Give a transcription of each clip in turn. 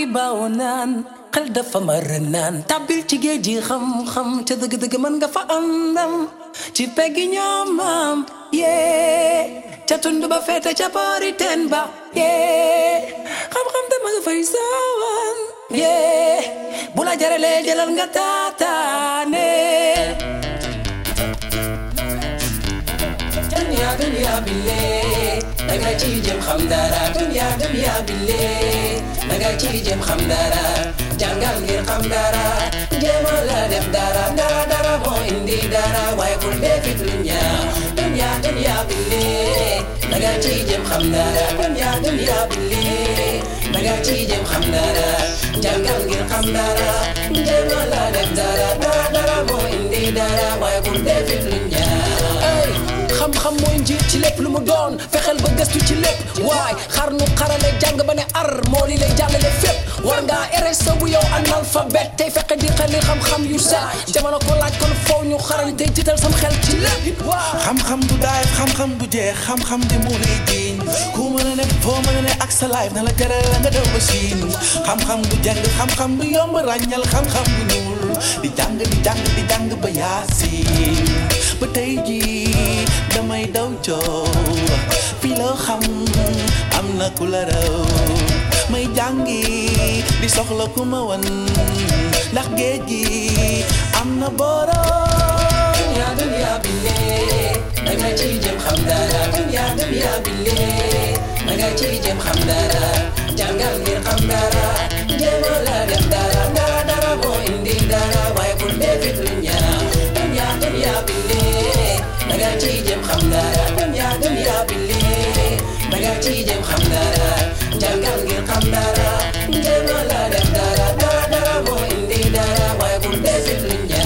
baaw naan xel dafa mar naan tàbbil ci géej gi xam-xam ca dëgg-dëgg mën nga fa am ndam ci peggi ñoom maam yee ca tund ba feete ca boori teen ba yee xam-xam te ma nga fay saawan yee bu la jaralee jëlal nga taataane dunya dunya bille danga ci jëm xam dara dunya dunya bille danga ci jëm xam dara jàngal ngir xam dara jéema la def dara dara dara moo indi dara waaye bul defi dunya dunya dunya bille danga ci jëm xam dara dunya dunya bille danga ci jëm xam dara jàngal ngir xam dara jéema la def dara dara dara moo indi dara waaye bul defi dunya xam-xam mooy njiit ci lépp lu mu doon fexeel ba gëstu ci lépp waay xar nu xarale jàng ba ne ar moo li lay jàllale fépp war ngaa RSE bu yow analphabète tey fexe di xel xam-xam yu set jamono ko laaj kon foow ñu xarañ tey jiital sam xel ci lépp waaw xam-xam du daay xam-xam du jeex xam-xam di mu lay jiiñ ku mën a nekk foo mën a ne ak sa life na la jaral la nga daw ba siin xam-xam du jàng xam-xam du yomb ràññal xam-xam du ñuul di jàng di jàng di jàng ba yaasin ba tey jii damay daw coow fii loo xam am na ku la raw may jàngi di soxla ku ma wan ndax géej gi am na borom dunya dunya bille danga ci jëm xam dara dunya dunya bille danga ci jëm xam dara jàngal ngir xam dara jéema la def dara dara dara moo indi dara waaye bul defi dunya dunya dunya bille danga ci jëm xam dara dunya dunya bille danga ci jëm xam dara jàngal ngir xam dara jéema la def dara dara dara moo indi dara waaye bul defi dunya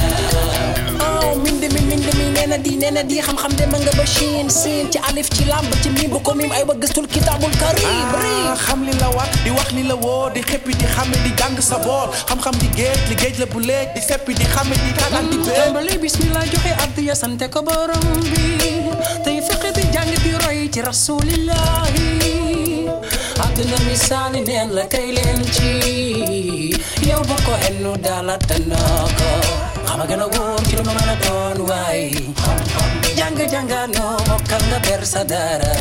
aw minde mi minde mi nee na di nee na di xam-xam de ma nga ba Chine siin ci alif ci lamb ci mim bu ko mim ay ba gëstul kitaabul karim ah xam li la war di wax li la woo di xeppi di xame di jàng sa boor xam-xam di géej li géej la bu léej di seppi di xame di tàggat di béy tàmbali bismillah joxe addiya sante ko borom bi tey fexe di jàng di roy ci rasulillahi àdduna misaali neen la kay leen ci yow bu ko ennu daala tanoo ko xama gën a wóor ci lu ma mën a doon waay jàng jàngaanoo mokkal nga ber sa dara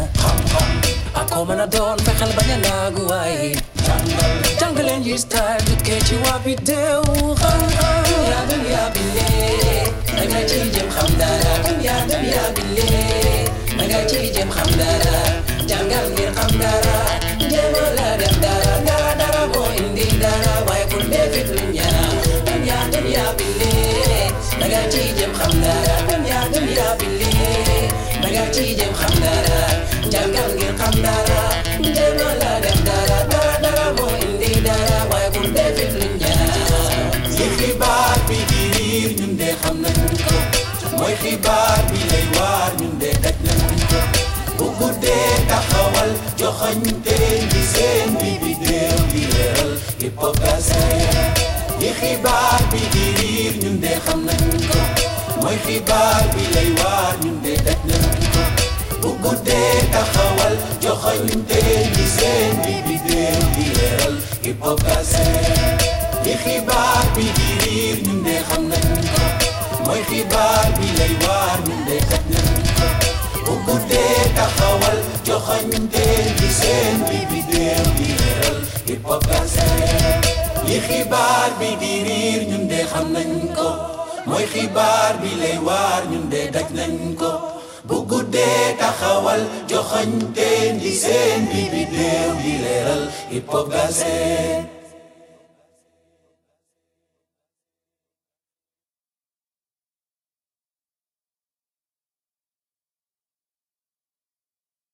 ak koo mën a doon fexeel bañ a naagu waay jàng leen yi style dukkee ci waa bi deew xam-xam dunya dunya bille danga ci jëm xam dara dunya dunya bille danga ci jëm xam dara jàngal ngir xam dara jéema la def dara dara dara moo indi dara waaye bul defi dunya dunya dunya bille danga ci jëm xam dara dunya dunya bille danga ci jëm xam dara jàngal ngir xam dara jéema la def dara dara dara moo indi dara waaye bul defi dunya li xibaar bi di riir ñun de xam nañ ko mooy xibaar bi lay waar ñun de daj nañ ko bu guddee taxawal joxoñ teen bi seen bi bi déew di leeral hypocrisie li xibaar bi di riir ñun de xam nañ ko mooy xibaar bi lay waar ñun de daj nañ ko bu guddee taxawal joxoñ teen bi seen bi bi déew di leeral hypocrisie li xibaar bi di riir ñun de xam nañ ko mooy xibaar bi lay waar ñun de daj nañ ko bu guddee taxawal joxoñ teen bi seen bi bi déew di leeral hypocrisie li xibaar bi di riir ñun de xam nañ ko mooy xibaar bi lay waar ñun de daj nañ ko bu guddee taxawal joxoñ teen bi seen bi bi déew di leeral hypocrisie